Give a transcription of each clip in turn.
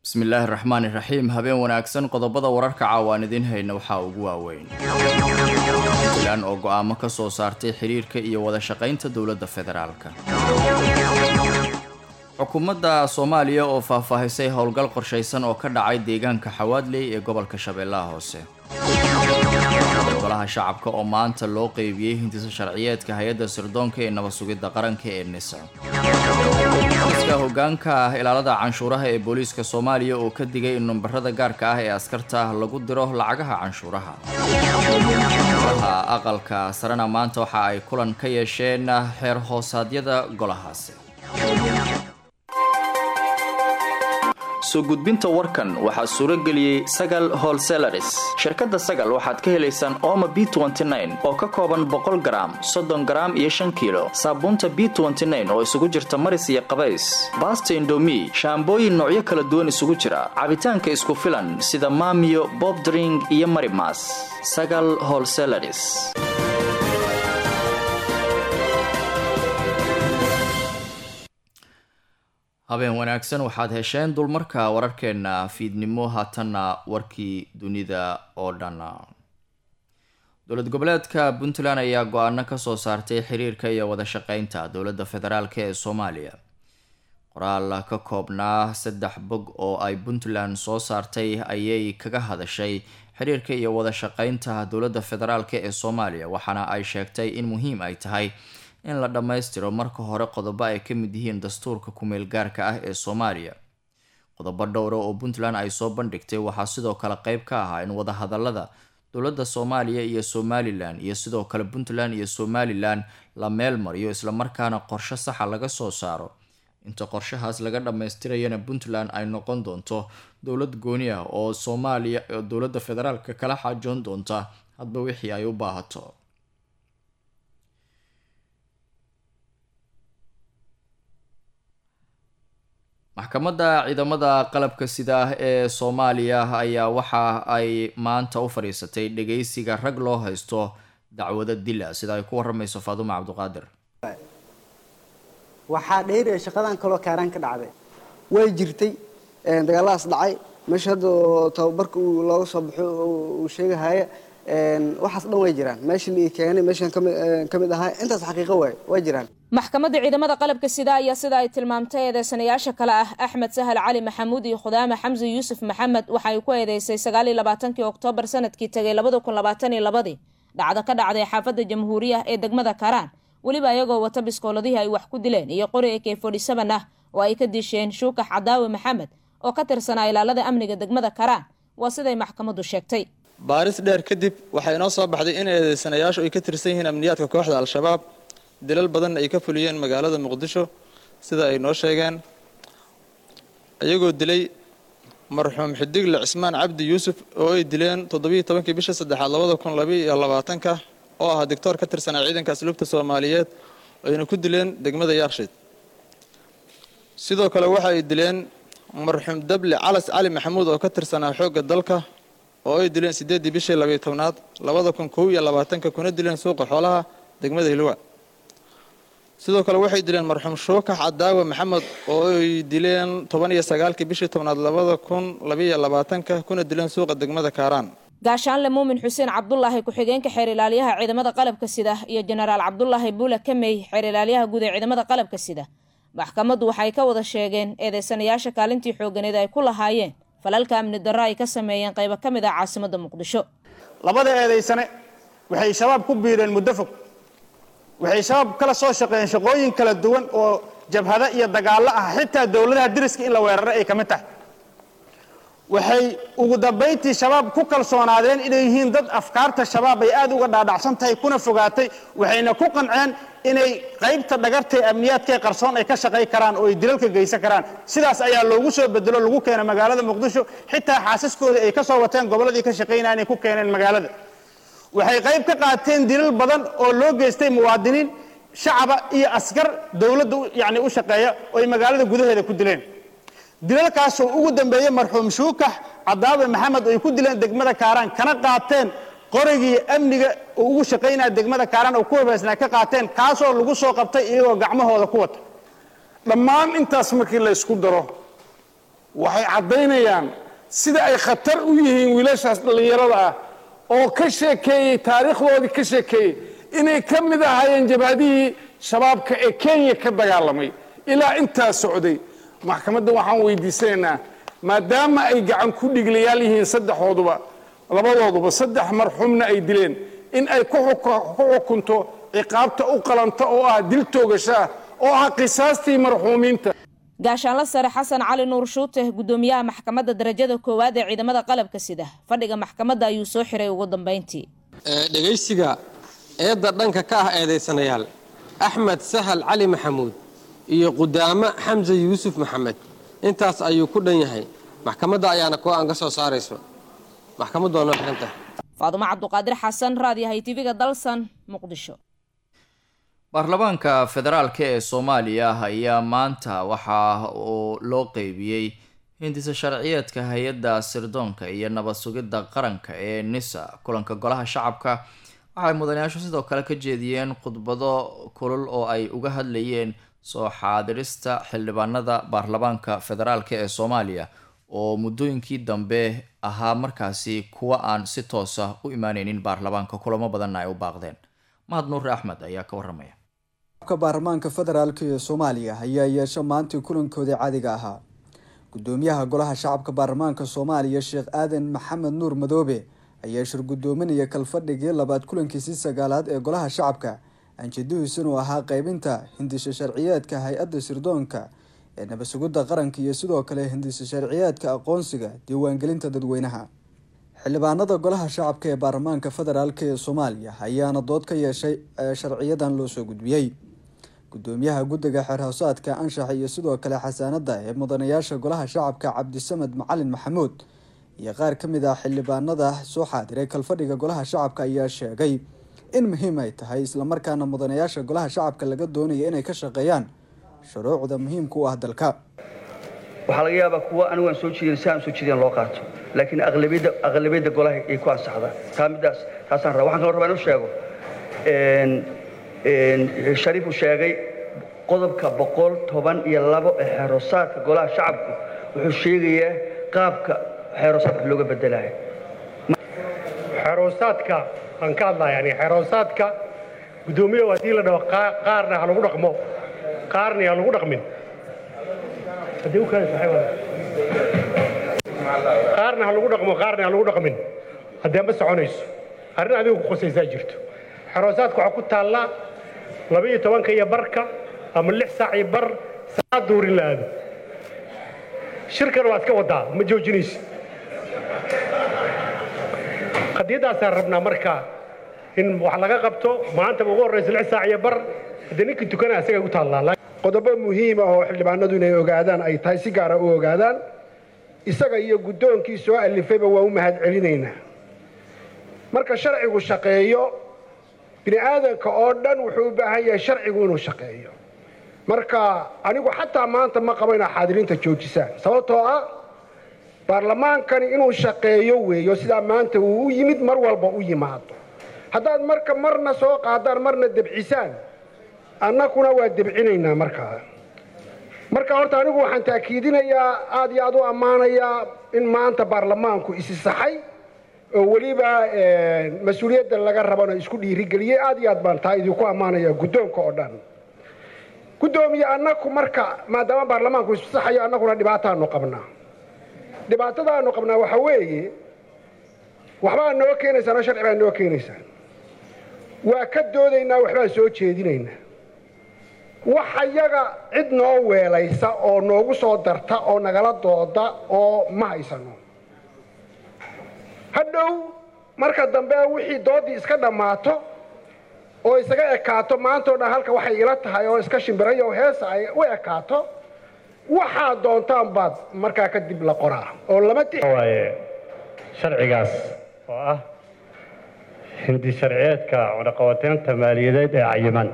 bismillaahi raxmaan iraxiim habeen wanaagsan qodobada wararka caawaan idiin hayna waxaa ugu waaweyn puntland oo go-aamo ka soo saartay xiriirka iyo wada shaqaynta dowladda federaalka xukuumadda soomaaliya oo faahfaahisay howlgal qorshaysan oo ka dhacay deegaanka xawaadley ee gobolka shabeellaha hoose golaha shacabka oo maanta loo qeybiyey hindisa sharciyeedka hay-adda sirdoonka ee nabad sugidda qaranka ee nisa iska hogaanka ah ilaalada canshuuraha ee booliiska soomaaliya oo ka digay in numbarada gaarka ah ee askarta lagu diro lacagaha canshuuraha golaha aqalka sarena maanta waxa ay kulan ka yeesheen xeer hoosaadyada golahaasi soo gudbinta warkan waxaa suuro geliyey sagal holselaris shirkadda sagal waxaad ka helaysaan ooma b oo ka kooban boqol garaam soddon garaam iyo shan kiilo saabuunta b oo isugu jirta maris iyo qabays baasta indomi shaambooyin noocyo kala duwan isugu jira cabitaanka isku filan sida maamiyo bobdring iyo marimas sagal holselaris habeen wanaagsan waxaad hesheen dulmarka wararkeena fiidnimo haatanna warkii dunida oo dhan dowlad goboleedka puntland ayaa go-aano kasoo saartay xiriirka iyo wada shaqeynta dowladda federaalk ee soomaaliya qoraal ka koobnaa saddex bog oo ay puntland soo saartay ayay kaga hadashay xiriirka iyo wada shaqeynta dowladda federaalk ee soomaaliya waxaana ay sheegtay in muhiim ay tahay in la dhammaystiro marka hore qodobo ay ka mid yihiin dastuurka kumeel gaarka ah ee soomaaliya qodobo dhowra oo puntland ay soo bandhigtay waxaa sidoo kale qeyb ka ahaa in wadahadalada dowladda soomaaliya iyo somalilan iyo sidoo kale puntland iyo somalilan la meel mariyo islamarkaana qorshe saxa laga soo saaro inta qorshahaas laga dhammaystirayana puntland ay noqon doonto dowlad gooni ah oo soomaaliya dowladda federaalka kala xaajoon doonta hadba wixii ay u baahato maxkamadda ciidamada qalabka sida ee soomaaliya ayaa waxa ay maanta u fadhiisatay dhageysiga rag loo haysto dacwado dila sida ay ku waramayso faaduma cabduqaadir waxaa dheeriya shaqadan kaloo kaaraan ka dhacday way jirtay dagaalladaas dhacay meesha hadda tababarka uu looga soo baxo uu sheegahaya waxaas dhan way jiraan meesha la keenay meeshan ka mid ahaa intaas xaqiiqo waay way jiraan maxkamadda ciidamada qalabka sida ayaa sida ay tilmaamtay eedeysanayaasha kale ah axmed sahal cali maxamuud iyo khudaame xamsi yuusuf maxamed waxa ay ku eedeysay sagaaliyo labaatankii oktoobar sanadkii tegay labada kun labaatan iyo labadii dhacdo ka dhacday xaafadda jamhuuriya ee degmada karaan weliba iyagoo wata biskooladihii ay wax ku dileen iyo qori ak forty seven ah oo ay ka disheen shuukax cadaawe maxamed oo ka tirsanaa ilaalada amniga degmada karaan waa siday maxkamaddu sheegtay baaris dheer kadib waxaa inoo soo baxday in eedeysanayaashu ay ka tirsan yihiin amniyaadka kooxda al-shabaab dilal badanna ay ka fuliyeen magaalada muqdisho sida ay noo sheegeen iyagoo dilay marxuum xidigle cismaan cabdi yuusuf oo ay dileen toddobiiyo tobankii bisha saddexaad labada kun labaiyo labaatanka oo ah doctoor ka tirsanaa ciidanka asluubta soomaaliyeed ayna ku dileen degmada yaarshiid sidoo kale waxa ay dileen marxuum dable calas cali maxamuud oo ka tirsanaa xoogga dalka oo ay dileen siddeeddii bishii labayo tobnaad labada kun kow iyo labaatanka kuna dileen suuqa xoolaha degmada hilwa sidoo kale waxay dileen marxuum shuukax cadaawe maxamed oo ay dileen toban iyo sagaalkii bishii tobnaad labada kun labaiyo labaatanka kuna dileen suuqa degmada kaaraan gaashaanle muumin xuseen cabdulaahi ku-xigeenka xeer ilaaliyaha ciidamada qalabka sida iyo jenaraal cabdulaahi buule kamey xeer ilaaliyaha guud ee ciidamada qalabka sida maxkamaddu waxay ka wada sheegeen eedeysanayaasha kaalintii xooganeed ay ku lahaayeen falalka amni darro ay ka sameeyeen qaybo ka mid ah caasimadda muqdisho labada eedaysane waxay shabaab ku biireen muddo fog waxay shabaab kala soo shaqeeyeen shaqooyin kala duwan oo jabhado iyo dagaallo ah xitaa dowladaha diriska in la weeraro ay ka mid tahay waxay ugu dambayntii shabaab ku kalsoonaadeen inay yihiin dad afkaarta shabaab ay aad uga dhaadhacsan tahay kuna fogaatay waxayna ku qanceen inay qaybta dhagartae amniyaadkae qarsoon ay ka shaqay karaan oo ay dilalka geysan karaan sidaas ayaa loogu soo bedelo lagu keena magaalada muqdisho xitaa xaasaskoodii ay ka soo wateen gobolladii ka shaqaynaya inay ku keeneen magaalada waxay qayb ka qaateen dilal badan oo loo geystay muwaadiniin shacaba iyo askar dowladda yani u shaqeeya oo ay magaalada gudaheeda ku dileen dilalkaasoo ugu dambeeyey marxuum shuukax cadaawe maxamed oo ay ku dileen degmada kaaraan kana qaateen qorigii amniga oo ugu shaqaynaya degmada kaaraan oo ku habeysnaa ka qaateen kaasoo lagu soo qabtay iyagoo gacmahooda ku wata dhammaan intaas markii la ysku daro waxay caddaynayaan sida ay khatar u yihiin wiilashaas dhallinyarada ah oo ka sheekeeyey taariikhdoodii ka sheekeeyey inay ka mid ahaayeen jabhadihii shabaabka ee kenya ka dagaalamay ilaa intaa socday maxkamadda waxaan weydiisanaynaa maadaama ay gacan ku dhiglayaal yihiin saddexooduba labadooduba saddex marxuumna ay dileen in ay ku xukunto ciqaabta u qalanta oo ah dil toogasho ah oo ah qisaastii marxuumiinta gaashaanla sare xasan cali nuur shuute gudoomiyaha maxkamadda darajada koowaad ee ciidamada qalabka sida fadhiga maxkamadda ayuu soo xiray ugu dambeyntii dhegaysiga eedda dhanka ka ah eedaysanayaal axmed sahal cali maxamuud iyo qudaamo xamse yuusuf maxamed intaas ayuu ku dhan yahay maxkamadda ayaana kuwa aan ka soo saarayso maxkamaddu waa noo xiran tahay faadumo cabduqaadir xasan raadiyahay tv-ga dalsan muqdisho baarlamaanka federaalk ee soomaaliya ayaa maanta waxa uu loo qeybiyey hindisa sharciyeedka hay-adda sirdoonka iyo nabad sugidda qaranka ee nisa kulanka golaha shacabka waxay mudanayaashu sidoo kale ka jeediyeen khudbado kulul oo ay uga hadlayeen soo xaadirista xildhibaanada baarlamaanka federaalk ee soomaaliya oo muddooyinkii dambe ahaa markaasi kuwa aan si toosa u imaaneynin baarlamaanka kulamo badanna ay u baaqdeen mahad nuure axmed ayaa ka waramaya baarlamaanka federaalk ee soomaaliya ayaa yeesha maantii kulankoodii caadiga ahaa gudoomiyaha golaha shacabka baarlamaanka soomaaliya sheekh aadan maxamed nuur madoobe ayaa shir gudoominaya kalfadhigii labaad kulankiisii sagaalaad ee golaha shacabka anjadihiisun uu ahaa qeybinta hindisha sharciyeedka hay-adda sirdoonka ee nabadsugidda qaranka iyo sidoo kale hindisha sharciyeedka aqoonsiga diiwaangelinta dadweynaha xildhibaanada golaha shacabka ee baarlamaanka federaalk ee soomaaliya ayaana dood ka yeeshay sharciyadan loo soo gudbiyey gudoomiyaha guddiga xeerhoosaadka anshaxa iyo sidoo kale xasaanada ee mudanayaasha golaha shacabka cabdisamed macalin maxamuud iyo qaar ka mid ah xildhibaanada soo xaadiray kalfadhiga golaha shacabka ayaa sheegay in muhiim ay tahay islamarkaana mudanayaasha golaha shacabka laga doonaya inay ka shaqeeyaan shuruucda muhiimka u ah dalka waxaa laga yaabaa kuwa anigu aan soo jeedin si aan soo jeedin loo qaato laakiin aqlabiyadda aqlabiyadda golaha ay ku ansaxdaan taa middaas taasaan rabaa waxaan kaloo rabaa inuu sheego shariifu sheegay qodobka boqol toban iyo labo ee xeeroosaadka golaha shacabku wuxuu sheegayaa qaabka xeeroosaadka looga bedelayo xeeroosaadka aan ka hadlaa yani xeeroosaadka guddoomiyaha haddii la dhaho qaarna ha lagu dhaqmo qaarna ha lagu dhaqmin haddii u keenaysa waxay wada qaarna ha lagu dhaqmo qaarna ha lagu dhaqmin haddee ma soconayso arrin adigu ku khusaysaa jirto xeroosaadka waxaa ku taallaa laba-iyo tobanka iyo barka ama lix saac iyo bar saacad duurin la aado shirkana waa iska wadaa ma joojinayso qadiyaddaasaan rabnaa marka in wax laga qabto maantaba ugu horraysa lix saac iyo bar haddee ninkii tukanaa isaga u taallaa qodobo muhiima oo xildhibaanadu inay ogaadaan ay tahay si gaara u ogaadaan isaga iyo guddoonkii soo alifayba waa u mahad celinaynaa marka sharcigu shaqeeyo bini aadanka oo dhan wuxuu u baahan yahay sharcigu inuu shaqeeyo marka anigu xataa maanta ma qabo inaa xaadiriinta joojisaan sababtoo ah baarlamaankani inuu shaqeeyo weeyo sidaa maanta uu u yimid mar walba u yimaado haddaad marka marna soo qaadaan marna debcisaan annakuna waa debcinaynaa markaa marka horta anigu waxaan taakiidinayaa aad iyo aad u ammaanayaa in maanta baarlamaanku isi saxay oo weliba mas-uuliyadda laga rabana isku dhiirigeliyey aad iyo aad baan taa idinku ammaanaya guddoonka oo dhan guddoomiye annaku marka maadaama baarlamaanku isu saxayo annaguna dhibaataanu qabnaa dhibaatadaanu qabnaa waxa weeye waxbaa noo keenaysaan oo sharci baa noo keenaysaan waa ka doodaynaa waxbaan soo jeedinaynaa waxa yaga cid noo weelaysa oo noogu soo darta oo nagala dooda oo ma haysano hadhow marka dambe wixii doodii iska dhammaato oo isaga ekaato maantao dhan halka waxay ila tahay oo iska shimbirayo heesa ay u ekaato waxaa doontaan baad markaa kadib la qoraa oo lama waaye sharcigaas oo ah hindi sharciyeedka cunaqabateynta maaliyadeed ee cayiman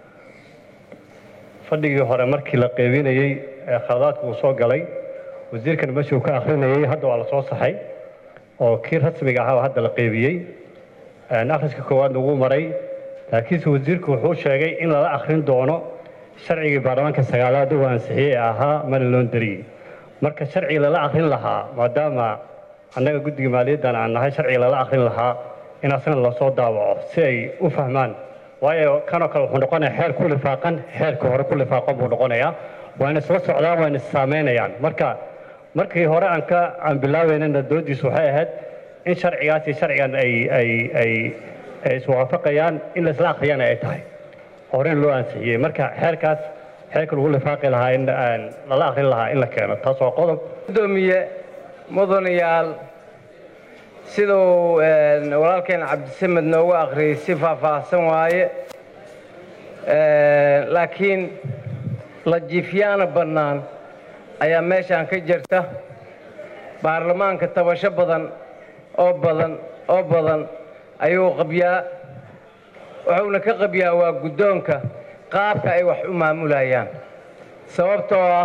fadhigii hore markii la qeybinayey ee khaladaadka uu soo galay wasiirkan meeshuu ka akhrinayey hadda waa la soo saxay oo kii rasmiga ahaa hadda la qeybiyey akhriska koowaadna wuu maray laakiinse wasiirku wuxuu sheegay in lala akhrin doono sharcigii baarlamaanka sagaalaad uu ansixiyey ee ahaa mana loon dariyey marka sharci lala akrin lahaa maadaama annaga guddiga maaliyaddan aan nahay sharci lala akrin lahaa in asna lasoo daawaco si ay u fahmaan waayo kanoo kale wuxuu noqonayaa xeer ku lifaaqan xeerka hore ku lifaaqan buu noqonayaa waana isla socdaan waana issaamaynayaan marka markii hore aan ka aan bilaabeynana doodiisu waxay ahayd in sharcigaas iyo sharcigan ay ay ay ay iswaafaqayaan in laisla akhriyana ay tahay horena loo ansixiyey marka xeerkaas xeerka lagu lifaaqi lahaa in aan lala akhrin lahaa in la keeno taas waa qodob gudoomiye mudanayaal siduu walaalkeen cabdisamed noogu akhriyey si faahfaahsan waaye laakiin lajiifyaana bannaan ayaa meeshaan ka jirta baarlamaanka tabasho badan oo badan oo badan ayuu qabyaa wuxuuna ka qabyaa waa guddoonka qaabka ay wax u maamulayaan sababtoo ah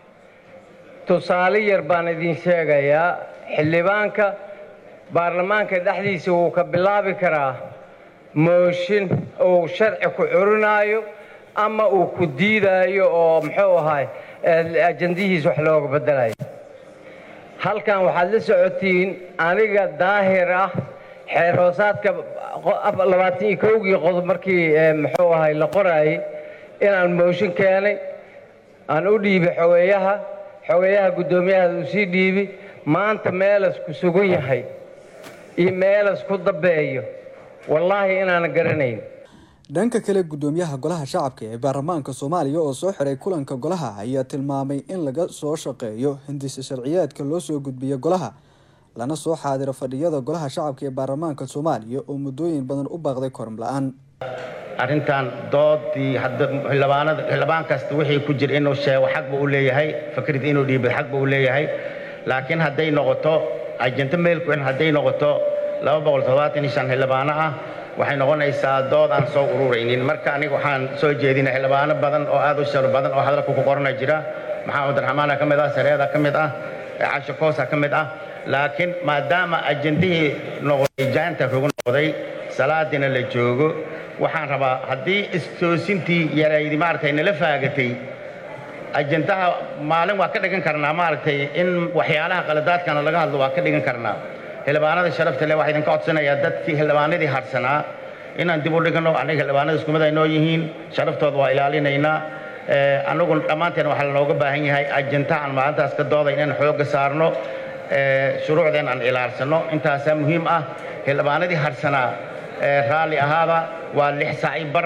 tusaale yar baan idin sheegayaa xildhibaanka baarlamaanka dhexdiisa wuu ka bilaabi karaa mooshin uu sharci ku curinaayo ama uu ku diidaayo oo muxuu ahaay ajandihiis wax looga beddelayo halkan waxaad la socotiin aniga daahir ah xeer hoosaadka labaatan iyo kowgii qodob markii muxuu ahay la qoraayey inaan mooshin keenay aan u dhiibi xogeeyaha xogeeyaha guddoomiyahaada uu sii dhiibi maanta meelas ku sugan yahay iyo meelas ku dambeeyo wallaahi inaanan garanayn dhanka kale guddoomiyaha golaha shacabka ee baarlamaanka soomaaliya oo soo xiray kulanka golaha ayaa tilmaamay in laga soo shaqeeyo hindisa sharciyaadka loo soo gudbiya golaha lana soo xaadiro fadhiyada golaha shacabka ee baarlamaanka soomaaliya oo muddooyin badan u baaqday korum la-aan arrintan doodii xildhibaanada xildhibaan kasta wixii ku jira inuu sheego xaq buu u leeyahay fakrad inuu dhiibo xaq buu u leeyahay laakiin hadday noqoto ajento meelku in hadday noqoto laba boqol toddobaatan iyo shan xildhibaano ah waxay noqonaysaa dood aan soo ururaynin marka aniga waxaan soo jeedinay xildhibaano badan oo aad u shar badan oo hadalka ku qorana jira maxamed abdiraxmaana ka mid ah sareeda ka mid ah casho koosa ka mid ah laakiin maadaama ajendihii noqday jaanta rugu noqday salaadina la joogo waxaan rabaa haddii istoosintii yaraydi maaragtay nala faagatay ajendaha maalin waa ka dhigan karnaa maaragtay in waxyaalaha qaladaadkana laga hadlo waa ka dhigan karnaa xildhibaanada sharafta leh waxaa idinka codsanayaa dadkii xildhibaanadii harsanaa inaan dib u dhigno aniga xildhibaanada isku mid ay noo yihiin sharaftooda waa ilaalinaynaa annagu dhammaanteen waxaa lanooga baahan yahay ajendaha aan maalintaas ka dooday inaan xoogga saarno shuruucdeen aan ilaalsano intaasaa muhiim ah xildhibaanadii harsanaa raalli ahaada waa lix saaci bar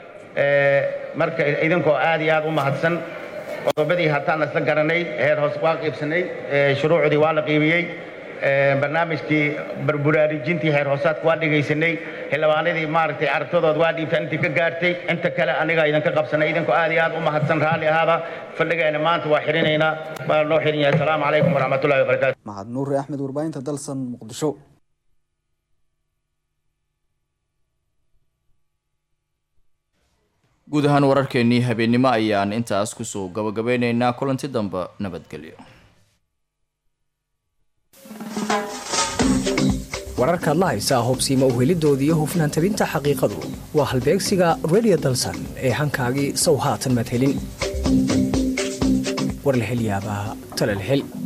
marka idinkoo aad iyo aad u mahadsan qodobadii hataan isla garanay heer hoos waa qiibsanay shuruucdii waa la qiibiyey barnaamijkii barburaarujintii heer hoosaadka waa dhegaysanay xildhibaanadii maaragtay aragtadooda waa dhiibtaan intii ka gaartay inta kale aniga idinka qabsanay idinkoo aad iyo aad u mahadsan raalli ahaada fadhigeena maanta waa xirinaynaa waa noo xirin yahay asalaamu calaykum waraxmatullahi wabarakaatu maxad nuure axmed warbaahinta dalsan muqdisho guud ahaan wararkeenii habeennimo ayaan intaas kusoo gabagabeyneynaa kulanti dambe nabadgelyo wararkaad la haysaa hobsiima uhelidooda iyo hufnaan tabinta xaqiiqadu waa halbeegsiga redio dalsan ee hankaagii sow haatan madhelin war la hel yaabaa talal hel